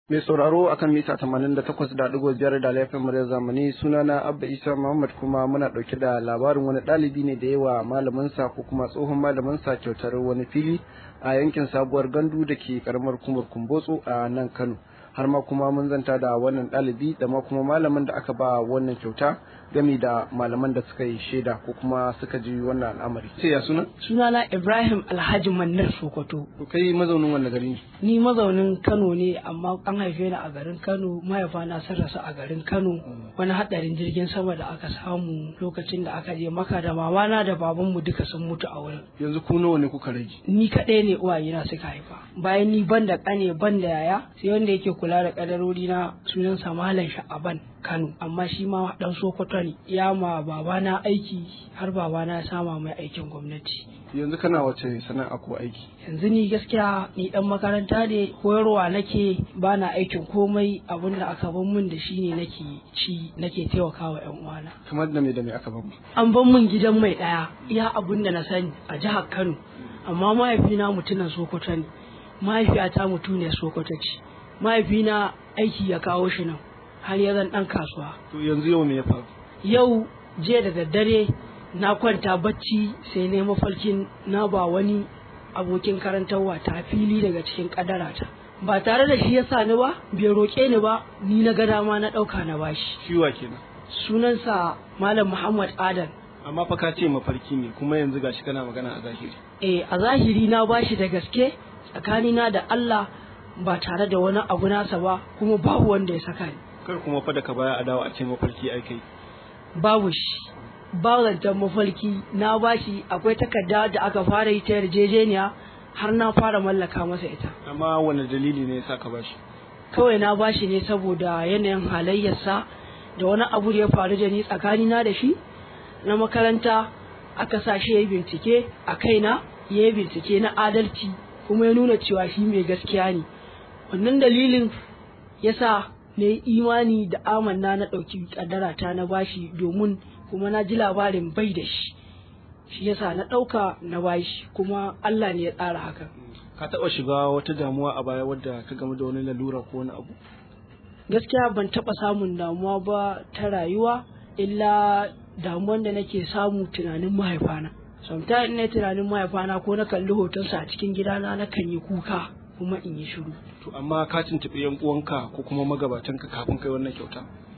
Mai sauraro akan mita tamanin da takwas da ɗigo biyar da laifin murya zamani sunana Abba Isa Muhammad kuma muna ɗauke da labarin wani ɗalibi ne da yawa malaminsa ko kuma tsohon malaminsa kyautar wani fili a yankin sabuwar gandu da ke karamar kumar kumbotso a nan Kano. Har ma kuma mun zanta da wannan ɗalibi da ma kuma malamin da aka ba wannan kyauta gami da malaman da suka yi shaida ko kuma suka ji wannan al'amari. Sai ya suna? Sunana Ibrahim Alhaji Mannar Sokoto. Kai mazaunin wannan gari ne? Ni mazaunin Kano ne amma an haife ni a garin Kano mahaifana sun rasu a garin Kano wani hadarin jirgin sama da aka samu lokacin da aka je maka da mamana da babanmu duka sun mutu a wurin. Yanzu ku nawa ne kuka rage? Ni kaɗai ne uwayena suka haifa. Bayan ni ban da ƙane ban da yaya sai wanda yake kula da ƙadarori na sunansa Malam Sha'aban Kano amma shi ma dan Sokoto ne ya ma babana aiki har babana ya sama mai aikin gwamnati. Yanzu kana wace sana'a ko aiki? yanzu ni gaskiya ni dan makaranta ne koyarwa nake ba na aikin komai abin da aka ban min da shi ne nake ci nake taimakawa yan uwana Kamar da me da me aka bamu? an ban min gidan mai daya iya abin da na sani a jihar Kano amma mahaifina mutumin Sokoto ne mahaifiyata mutuniyar Sokoto ce mahaifina aiki ya kawo shi nan har ya zan dan kasuwa To yanzu yau me ya faru? yau jiya da daddare na kwanta bacci sai na mafarkin na ba wani abokin karantarwa ta fili daga cikin kadarata ba tare da shi ya sa ni ba bai roƙe ni ba ni na ga dama na ɗauka na bashi Ciwa kenan. sunansa malam muhammad adan Amma fa ka ce mafarki ne kuma yanzu gashi kana magana a zahiri. eh a zahiri na bashi da gaske tsakanina da allah ba tare da wani abu nasa ba kuma babu wanda ya saka ni Kar kuma fa da ka baya a dawo a ce mafarki ai kai. babu shi ba zancen mafarki na bashi akwai takarda da aka fara yi ta yarjejeniya har na fara mallaka masa ita Amma wani dalili ne yasa ka bashi? kawai na bashi ne saboda yanayin halayyarsa da wani abu da ya faru da ni tsakanina da shi na makaranta aka sa shi ya yi bincike a kaina ya yi bincike na adalci kuma ya nuna cewa shi mai gaskiya ne wannan dalilin ya sa na yi imani da amanna na ɗauki ƙaddarata na bashi domin kuma na ji labarin bai da shi shi yasa na ɗauka na bashi kuma Allah ne ya tsara hakan Ka taɓa shiga wata damuwa a baya wadda ka game da wani lalura ko wani abu? gaskiya ban taɓa samun damuwa ba ta rayuwa illa damuwan da nake samu tunanin mahaifana sometimes ina tunanin mahaifana ko na kalli hotonsa a cikin gidana na kan yi kuka kuma in yi shiru To amma ka tuntuɓi yan uwanka ko kuma magabatanka kafin kai wannan kyauta?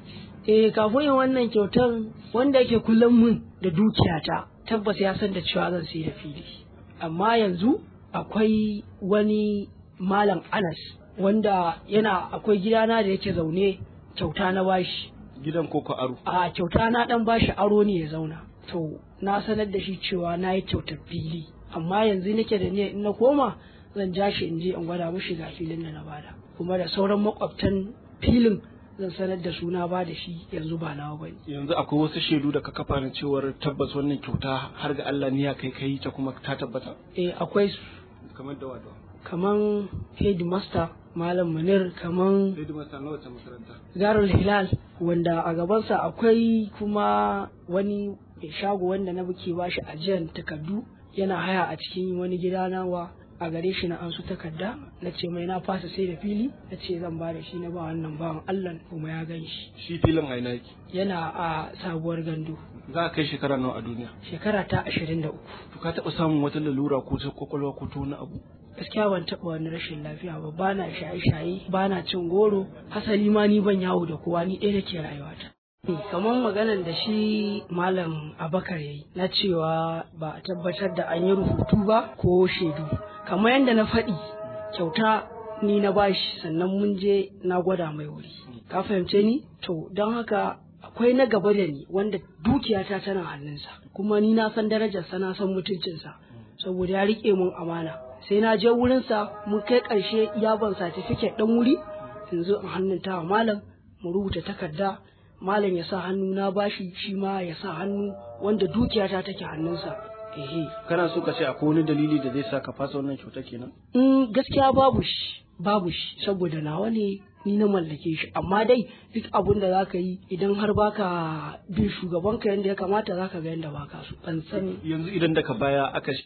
eh kafin yin wannan kyautan wanda yake kullum mun da dukiyata tabbas ya san da cewa zan sai da fili amma yanzu akwai wani malam anas wanda yana akwai gidana da yake zaune kyauta na bashi Gidan ko ka aro? a kyauta na dan bashi aro ne ya zauna to na sanar da shi cewa na yi kyautar fili amma yanzu nake da niyyar in na koma zan ja shi in je in gwada mushi ga filin da na bada kuma da sauran makwabtan filin zan sanar da su na bada shi yanzu ba nawa bane Yanzu akwai wasu shaidu da ka kafa na cewar tabbas wannan kyauta har ga Allah niyya kai kai ta kuma ta tabbata. eh akwai su Kamar da wadawa. kaman headmaster malam munir kaman Sai da masa na wata makaranta. Darul Hilal wanda a gabansa akwai kuma wani mai shago wanda na buke bashi ajiyar takardu yana haya a cikin wani gida nawa a gare shi na ansu takarda na ce mai na fasa sai da fili na ce zan ba da shi na ba wannan bawan Allah kuma ya gan shi Shi filin aina yake. yana a sabuwar gandu Za a kai shekara nawa a duniya. shekara ta ashirin da uku To ka taɓa samun wata lalura ko ta kwakwalwa ko ta wani abu? gaskiya ban taɓa wani rashin lafiya ba ba na shaye-shaye ba na cin goro hasali ma ni ban yawo da kowa ni ɗaya nake rayuwata kamar maganar da shi malam abakar ya yi na cewa ba a tabbatar da an yi rubutu ba ko shaidu kamar yadda na faɗi kyauta ni na bashi sannan mun je na gwada mai wuri ka fahimce ni to don haka akwai na gaba da ni wanda dukiyata tana hannunsa kuma ni na san darajarsa na san mutuncinsa saboda ya riƙe mun amana sai na je wurinsa mun kai ƙarshe ya ban satifiket ɗan wuri in zo in hannun tawa malam mu rubuta takarda malam ya sa hannu na bashi shi ma ya sa hannu wanda dukiyata take hannunsa ehe Kana so ka ce akwai wani dalili da zai sa ka fasa wannan kyauta kenan? in gaskiya babu shi babu shi saboda nawa ne ni na mallake shi amma dai duk abun da zaka yi idan har baka bin shugabanka yadda ya kamata zaka ga yadda baka so ban sani Yanzu idan daga baya aka